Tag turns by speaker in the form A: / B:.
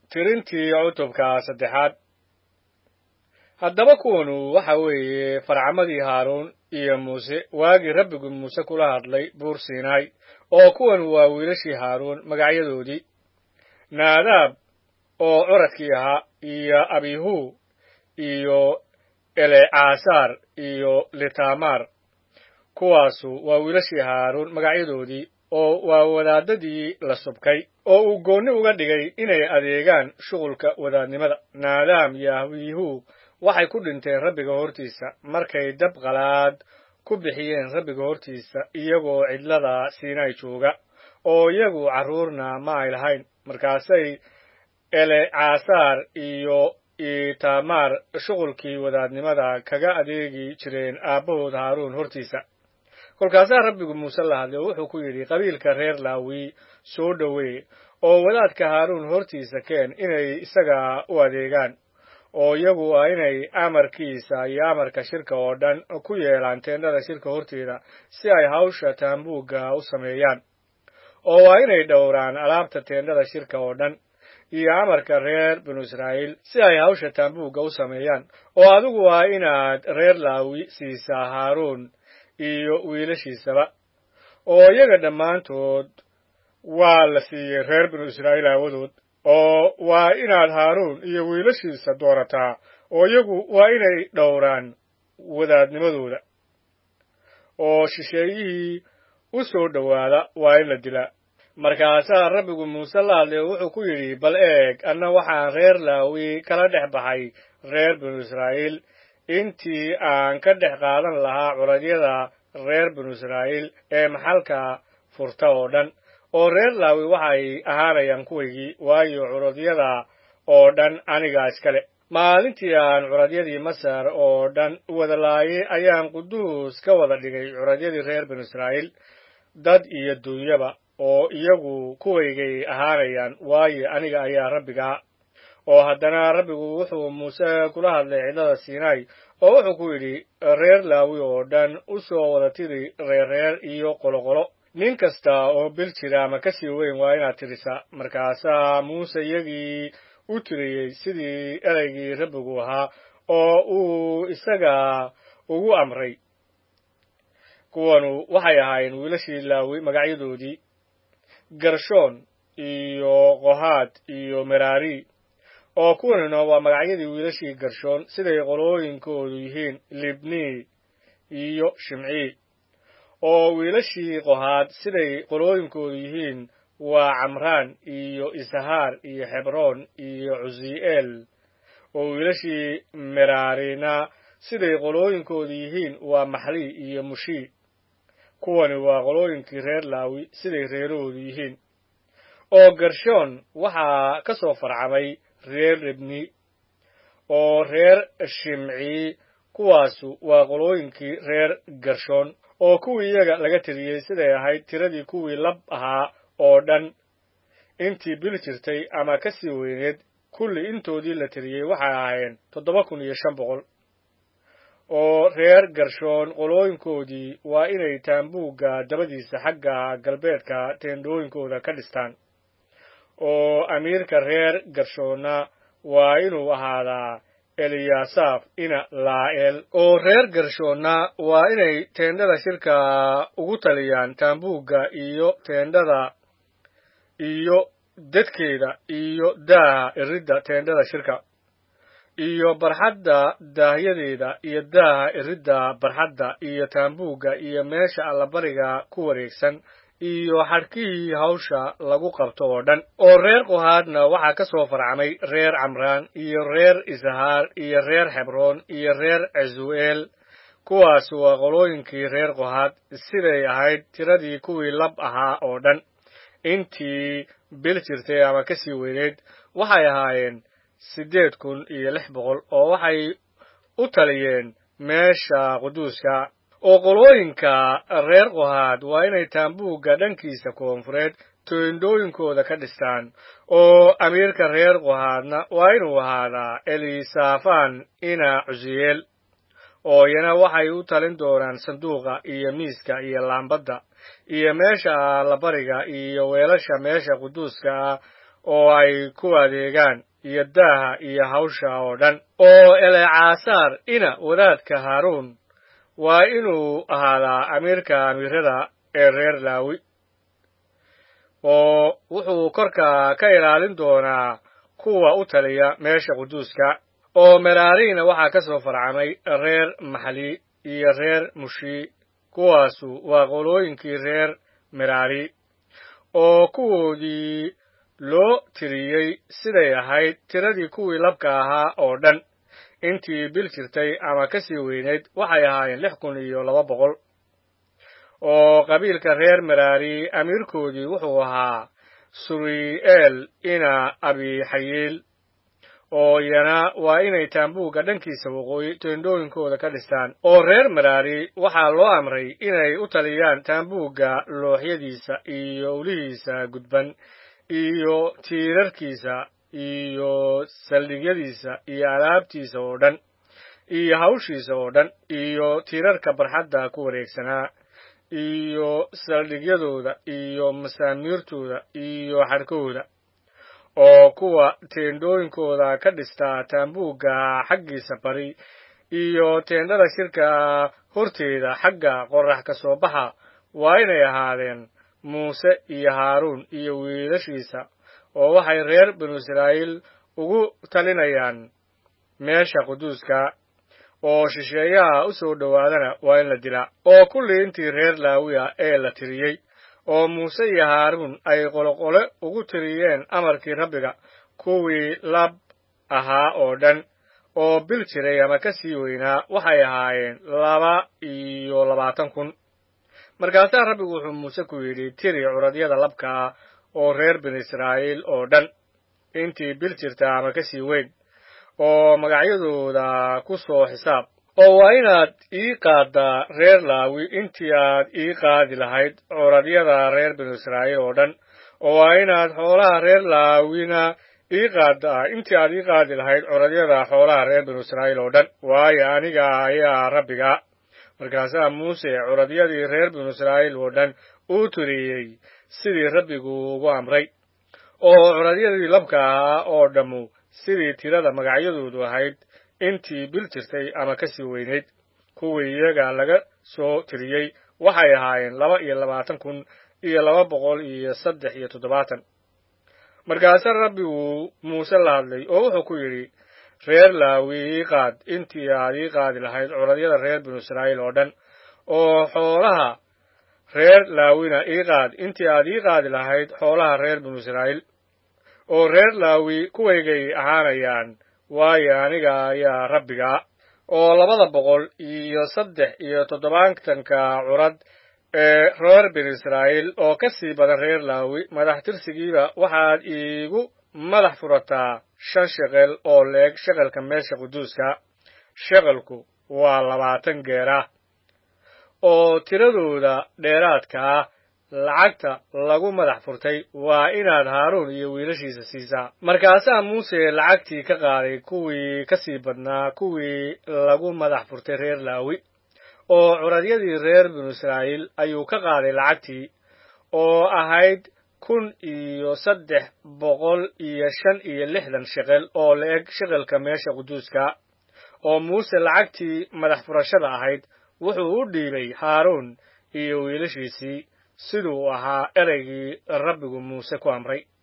A: tirintii cutubka saddexaad haddaba kuwanu waxa weeye farcamadii haaruun iyo muuse waagii rabbigu muuse kula hadlay buur siinaay oo kuwan waa wiilashii haaruun magacyadoodii naadaab oo curadkii ahaa iyo abihu iyo elecasaar iyo litamaar kuwaasu waa wiilashii haaruun magacyadoodii oo waa wadaadadii la subkay oo uu goonni uga dhigay inay adeegaan shughulka wadaadnimada naadaam iyo abihu waxay ku dhinteen rabbiga hortiisa markay dab qalaad ku bixiyeen rabbiga hortiisa iyagoo cidlada siinay jooga oo iyagu carruurna ma ay lahayn markaasay elecasaar iyo itamaar shughulkii wadaadnimada kaga adeegi jireen aabbahood haaruun hortiisa kolkaasaa rabbigu muuse la hadlay oo wuxuu ku yidhi qabiilka reer laawi soo dhowee oo wadaadka haaruun hortiisa keen inay isaga u adeegaan oo iyagu waa inay amarkiisa iyo amarka shirka oo dhan ku yeelaan teendhada shirka horteeda si ay hawsha taambuugga u sameeyaan oo waa inay dhowraan alaabta teendhada shirka oo dhan iyo amarka reer binu israa'iil si ay hawsha taambuugga u sameeyaan oo adigu waa inaad reer laawi siisaa haaruun iyo wiilashiisaba oo iyaga dhammaantood waa la siiyey reer binu israa'iil aawadood oo waa inaad haaruun iyo wiilashiisa doorataa oo iyagu waa inay dhowraan wadaadnimadooda oo shisheeyihii u soo dhowaada waa in la dilaa markaasaa rabbigu muuse la hadlay oo wuxuu ku yidhi bal eeg anna waxaan reer laawi kala dhex baxay reer binu israa'iil intii aan ka dhex qaadan lahaa curadyada reer binu israa'iil ee maxalka furta oo dhan oo reer laawi waxay ahaanayaan kuwaygii waayo curadyada oo dhan anigaa iskale maalintii aan curadyadii masar oo dhan wada laayay ayaan quduus ka wada dhigay curadyadii reer binu israa'iil dad iyo duunyaba oo iyagu kuwaygay ahaanayaan waayo aniga ayaa rabbigaa oo haddana rabbigu wuxuu muuse kula hadlay cidlada siinaay oo wuxuu ku yidhi reer laawi oo dhan u soo wada tiri reerreer iyo qoloqolo nin kasta oo bil jira ama ka sii weyn waa inaad tirisaa markaasaa muuse iyagii u tiriyey sidii ereygii rabbigu ahaa oo uu isaga ugu amray kuwanu waxay ahaayeen wiilashii laawi magacyadoodii gershoon iyo qohaad iyo meraari oo kuwanuna waa magacyadii wiilashii gershoon siday qolooyinkoodu yihiin libni iyo shimcii oo wiilashii qohaad siday qolooyinkoodu yihiin waa camraan iyo ishaar iyo xebroon iyo cusi'eel oo wiilashii meraarina siday qolooyinkoodu yihiin waa maxli iyo mushi kuwani waa qolooyinkii reer laawi siday reerahoodu yihiin oo gershoon waxaa ka soo farcamay reer libni oo reer shimcii kuwaasu waa qolooyinkii reer gershoon oo kuwii iyaga laga tiriyey siday ahayd tiradii kuwii lab ahaa oo dhan intii bil jirtay ama ka sii weyneed kulli intoodii la tiriyey waxay ahaayeen toddoba kun iyo shan boqol oo reer gershoon qolooyinkoodii waa inay taambuugga dabadiisa xagga galbeedka teendhooyinkooda ka dhistaan oo amiirka reer gershoonna waa inuu ahaadaa eliyasaaf ina laa'el oo reer gershoonna waa inay teendhada shirka ugu taliyaan taambuugga iyo teendhada iyo dadkeeda iyo daaha iridda teendhada shirka iyo barxadda daahyadeeda iyo daaha iridda barxadda iyo taambuugga iyo meesha allabariga ku wareegsan iyo xadhkihii hawsha lagu qabto oo dhan oo reer qohaadna waxaa ka soo farcamay reer camraan iyo reer ishaar iyo reer xebroon iyo reer cesu'eel kuwaas waa qolooyinkii reer qohaad siday ahayd tiradii kuwii lab ahaa oo dhan intii bil jirtay ama ka sii weyneyd waxay ahaayeen siddeed kun iyo lix boqol oo waxay u taliyeen meesha quduuska oo qolooyinka reer qohaad waa inay taambuugga dhankiisa koonfureed toindhooyinkooda ka dhistaan oo amiirka reer qohaadna waa inuu ahaadaa elisafan ina cusiyeel oo iyana waxay u talin doonaan sanduuqa iyo miiska iyo laambadda iyo meesha allabariga iyo weelasha meesha quduuska ah oo ay ku adeegaan iyo daaha iyo hawsha oo dhan oo eleecaasaar ina wadaadka haaruun waa inuu ahaadaa amiirka amiirada ee reer laawi oo wuxuu korka ka ilaalin doonaa kuwa u taliya meesha quduuska oo meraariina waxaa ka soo farcamay reer maxli iyo reer mushi kuwaasu waa qolooyinkii reer meraari oo kuwoodii loo tiriyey siday ahayd tiradii kuwii labka ahaa oo dhan intii bil jirtay ama ka sii weynayd waxay ahaayeen lix kun iyo laba boqol oo qabiilka reer meraari amiirkoodii wuxuu ahaa suri'eel ina abixayiil oo iyana waa inay taambuugga dhankiisa waqooyi teendhooyinkooda ka dhistaan oo reer meraari waxaa loo amray inay u taliyaan taambuugga looxyadiisa iyo ulihiisa gudban iyo tiirarkiisa iyo saldhigyadiisa iyo alaabtiisa oo dhan iyo hawshiisa oo dhan iyo tiirarka barxadda ku wareegsanaa iyo saldhigyadooda iyo masaamiirtooda iyo xadhkahooda oo kuwa teendhooyinkooda ka dhistaa taambuugga xaggiisa bari iyo teendhada shirka horteeda xagga qorrax ka soo baxa waa inay ahaadeen muuse iyo haaruun iyo wiilashiisa oo waxay reer binu israa'iil ugu talinayaan meesha quduuska oo shisheeyaha u soo dhowaadana waa in la dilaa oo kullii intii reer laawiya ee la tiriyey oo muuse iyo haaruun ay qoloqole ugu tiriyeen amarkii rabbiga kuwii lab ahaa oo dhan oo bil jiray ama ka sii weynaa waxay ahaayeen laba iyo labaatan kun markaasaa rabbigu wuxuu muuse ku yidhi tiri curadyada labkaa oo reer binu israa'iil oo dhan intii bil jirta ama ka sii weyn oo magacyadooda ku soo xisaab oo waa inaad ii qaaddaa reer laawi intii aad ii qaadi lahayd curadyada reer binu israa'iil oo dhan oo waa inaad xoolaha reer laawina ii qaaddaa intii aad ii qaadi lahayd curadyada xoolaha reer binu israa'iil oo dhan waayo aniga ayaa rabbiga markaasaa muuse curadyadii reer binu israa'iil oo dhan uu tiriyey sidii rabbigu ugu amray oo curadyadii labka ahaa oo dhammu sidii tirada magacyadoodu ahayd intii bil jirtay ama ka sii weynayd kuwii iyaga laga soo tiriyey waxay ahaayeen laba iyo labaatan kun iyo laba boqol iyo saddex iyo toddobaatan markaase rabbigu muuse la hadlay oo wuxuu ku yidhi reer laawi ii qaad intii aad ii qaadi lahayd curadyada reer binu israa'iil oo dhan oo xoolaha reer laawina ii qaad intii aad ii qaadi lahayd xoolaha reer binu israa'iil oo reer laawi kuwaygay ahaanayaan waayo aniga ayaa rabbiga oo labada boqol iyo saddex iyo toddobaatanka curad ee reer binu israa'iil oo ka sii badan reer laawi madax tirsigiiba waxaad iigu madax furataa shan sheqel oo leeg sheqelka meesha quduuska sheqelku waa labaatan geer ah oo tiradooda dheeraadka ah lacagta lagu madax furtay waa inaad haaruun iyo wiilashiisa siisaa markaasaa muuse lacagtii ka qaaday kuwii ka sii badnaa kuwii lagu madax furtay reer laawi oo curadyadii reer binu israa'iil ayuu ka qaaday lacagtii oo ahayd kun iyo saddex boqol iyo shan iyo lixdan sheqel oo la-eg sheqelka meesha quduuska oo muuse lacagtii madax furashada ahayd wuxuu u dhiibay haaruun iyo wiilashiisii siduu ahaa ereygii rabbigu muuse ku amray